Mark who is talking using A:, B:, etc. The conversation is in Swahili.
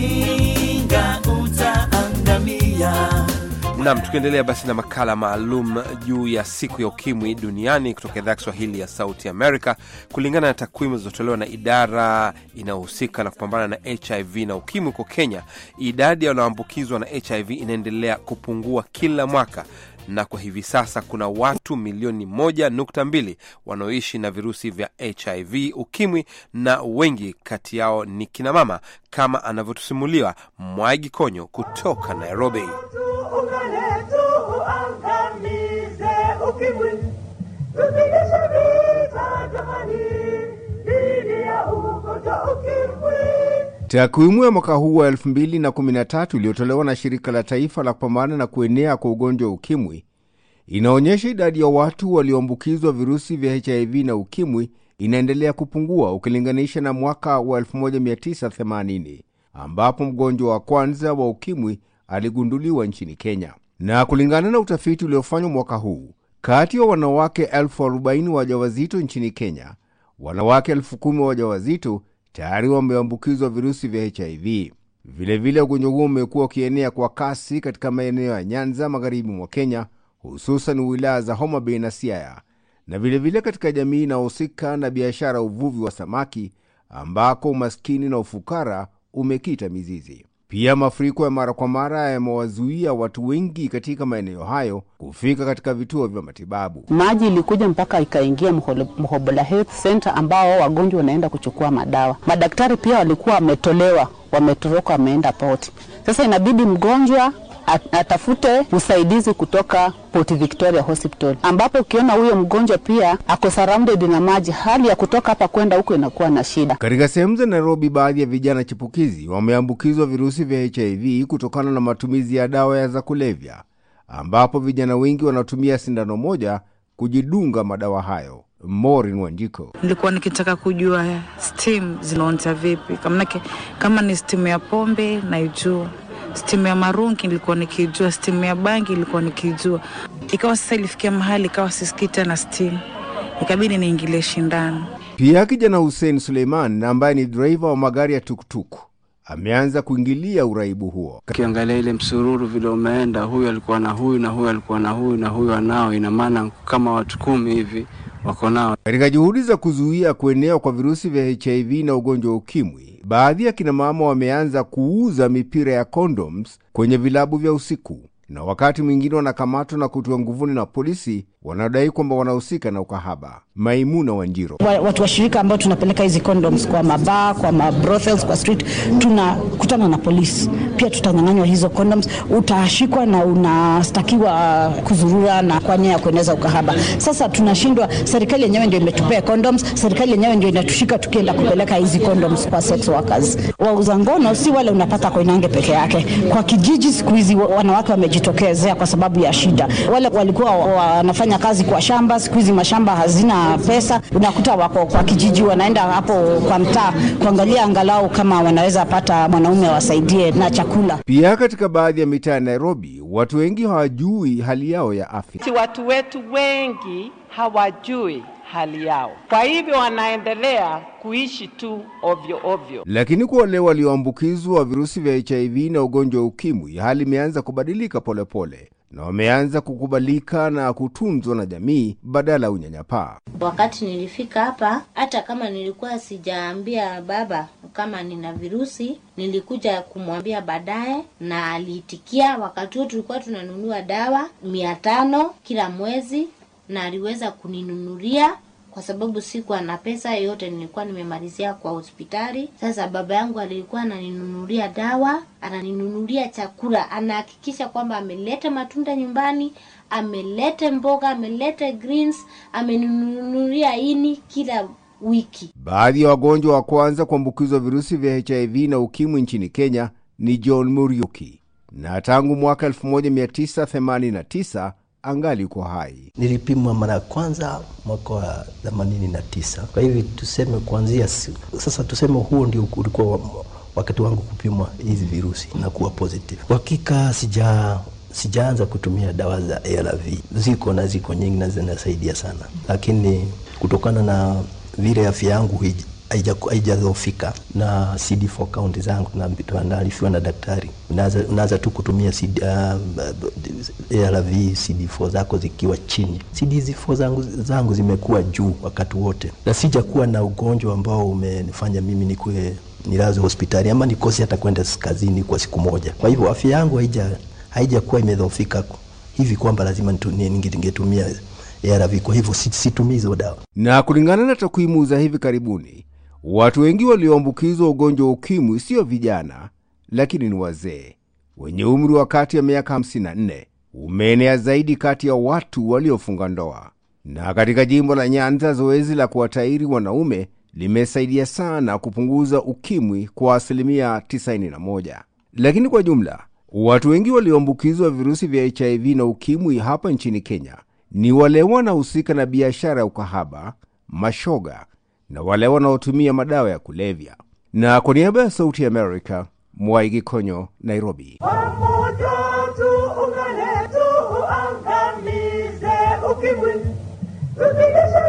A: ujinga utaangamia.
B: Nam, tukiendelea basi na makala maalum juu ya siku ya ukimwi duniani kutoka idhaa ya Kiswahili ya Sauti Amerika. Kulingana na takwimu zilizotolewa na idara inayohusika na kupambana na HIV na ukimwi huko Kenya, idadi ya wanaoambukizwa na HIV inaendelea kupungua kila mwaka na kwa hivi sasa kuna watu milioni moja nukta mbili wanaoishi na virusi vya HIV ukimwi, na wengi kati yao ni kinamama, kama anavyotusimuliwa Mwagi Konyo kutoka Nairobi.
C: Tuungane tuangamize ukimwi, tupigishe vita jamani, dhidi ya ugonjwa ukimwi.
D: Takwimu ya mwaka huu wa 2013 iliyotolewa na shirika la taifa la kupambana na kuenea kwa ugonjwa wa ukimwi inaonyesha idadi ya watu walioambukizwa virusi vya HIV na ukimwi inaendelea kupungua ukilinganisha na mwaka wa 1980 ambapo mgonjwa wa kwanza wa ukimwi aligunduliwa nchini Kenya. Na kulingana na utafiti uliofanywa mwaka huu, kati ya wanawake elfu arobaini wajawazito nchini Kenya, wanawake elfu kumi wajawazito tayari wameambukizwa virusi vya HIV. Vilevile ugonjwa huo umekuwa ukienea kwa kasi katika maeneo ya Nyanza, magharibi mwa Kenya, hususan wilaya za Homa Bay na Siaya, na vilevile vile katika jamii inayohusika na biashara ya uvuvi wa samaki, ambako umaskini na ufukara umekita mizizi. Pia mafuriko ya mara kwa mara yamewazuia watu wengi katika maeneo hayo kufika katika vituo vya matibabu.
E: Maji ilikuja mpaka ikaingia Mholo- Mhobola Health Center ambao wagonjwa wanaenda kuchukua madawa. Madaktari pia walikuwa wametolewa, wametoroka, wameenda poti. Sasa inabidi mgonjwa at- atafute usaidizi kutoka Port Victoria Hospital, ambapo ukiona huyo mgonjwa pia ako surrounded na maji, hali ya kutoka hapa kwenda huko inakuwa na shida.
D: Katika sehemu za Nairobi, baadhi ya vijana chipukizi wameambukizwa virusi vya HIV kutokana na matumizi ya dawa ya za kulevya, ambapo vijana wengi wanatumia sindano moja kujidunga madawa hayo. Morin Wanjiko
F: nilikuwa nikitaka kujua steam zinaonja vipi, Kamnake, kama ni steam ya pombe naijua, steam ya marungi nilikuwa nikijua, steam ya bangi nilikuwa nikijua. Ikawa sasa ilifikia mahali ikawa sisikii tena steam, ikabidi niingilie shindano.
D: Pia kijana Hussein Suleiman ambaye ni draiva wa magari ya tuktuk ameanza kuingilia uraibu huo.
G: Ukiangalia ile msururu vile umeenda, huyu alikuwa na huyu na huyu alikuwa na huyu na huyu anao, ina maana kama watu kumi hivi wako nao.
D: Katika juhudi za kuzuia kuenea kwa virusi vya HIV na ugonjwa wa ukimwi, baadhi ya kinamama wameanza kuuza mipira ya condoms kwenye vilabu vya usiku, na wakati mwingine wanakamatwa na kutiwa nguvuni na polisi wanaodai kwamba wanahusika na ukahaba. Maimuna Wanjiro
H: Wa- watu wa shirika ambao tunapeleka hizi condoms kwa mabaa, kwa mabrothels, kwa street, tunakutana na polisi pia, tutanyang'anywa hizo condoms, utashikwa na unastakiwa kuzurura na kwa nia ya kueneza ukahaba. Sasa tunashindwa, serikali yenyewe ndio imetupea condoms, serikali yenyewe ndio inatushika tukienda kupeleka hizi condoms kwa sex workers. Wauza ngono si wale unapata Koinange peke yake, kwa kijiji siku hizi wa- wanawake wamejitokezea kwa sababu ya shida. Wale walikuwa wa- wanafanya kazi kwa shamba, siku hizi mashamba hazina pesa, unakuta wako kwa kijiji, wanaenda hapo kwa mtaa kuangalia angalau kama wanaweza pata mwanaume wasaidie na chakula.
D: Pia katika baadhi ya mitaa ya Nairobi, watu wengi hawajui hali yao ya afya.
I: Si watu wetu wengi hawajui hali yao, kwa hivyo wanaendelea kuishi tu ovyo ovyo.
D: Lakini kwa wale walioambukizwa virusi vya HIV na ugonjwa wa ukimwi, hali imeanza kubadilika polepole pole, na wameanza kukubalika na kutunzwa na jamii badala ya unyanyapaa.
J: Wakati nilifika hapa, hata kama nilikuwa sijaambia baba kama nina virusi, nilikuja kumwambia baadaye na aliitikia. Wakati huo tulikuwa tunanunua dawa mia tano kila mwezi, na aliweza kuninunulia kwa sababu sikuwa na pesa yote, nilikuwa nimemalizia kwa hospitali. Sasa baba yangu alikuwa ananinunulia dawa, ananinunulia chakula, anahakikisha kwamba ameleta matunda nyumbani, amelete mboga, amelete greens, ameninunulia ini kila wiki.
D: Baadhi ya wagonjwa wa kwanza kuambukizwa virusi vya HIV na ukimwi nchini Kenya ni John Muriuki, na tangu mwaka 1989 angali uko hai.
K: Nilipimwa mara ya kwanza mwaka wa themanini na tisa. Kwa hivi tuseme kuanzia si- sasa, tuseme huo ndio ulikuwa wa- wakati wangu kupimwa hizi virusi na kuwa positive. Kwa hakika sija sijaanza kutumia dawa za ARV, ziko na ziko nyingi na zinasaidia sana, lakini kutokana na vile afya yangu hij- haija- haijadhoofika na CD4 count zangu na- naarifiwa na daktari, unaanza unaanza tu kutumia CD, uh, ARV CD4 zako zikiwa chini. CD4 zangu, zangu zimekuwa juu wakati wote, na sijakuwa na ugonjwa ambao umenifanya mimi nikuwe nilazwe hospitali ama nikose hata kwenda kazini kwa siku moja. Kwa hivyo afya yangu haija haijakuwa imedhoofika hivi kwamba lazima nitu- ni- ninge- ningetumia ARV. Kwa hivyo si- situmii hizo dawa.
D: Na kulingana na takwimu za hivi karibuni, watu wengi walioambukizwa ugonjwa wa ukimwi sio vijana, lakini ni wazee wenye umri wa kati ya miaka 54. Umeenea zaidi kati ya watu waliofunga ndoa. Na katika jimbo la Nyanza, zoezi la kuwatairi wanaume limesaidia sana kupunguza ukimwi kwa asilimia 91. Lakini kwa jumla, watu wengi walioambukizwa virusi vya HIV na ukimwi hapa nchini Kenya ni wale wanaohusika na biashara ya ukahaba, mashoga na wale wanaotumia madawa ya kulevya. Na kwa niaba ya Sauti ya Amerika, Mwaigi Konyo, Nairobi.
C: Pamoja tuungane tuuangamize ukimwi, tupigishe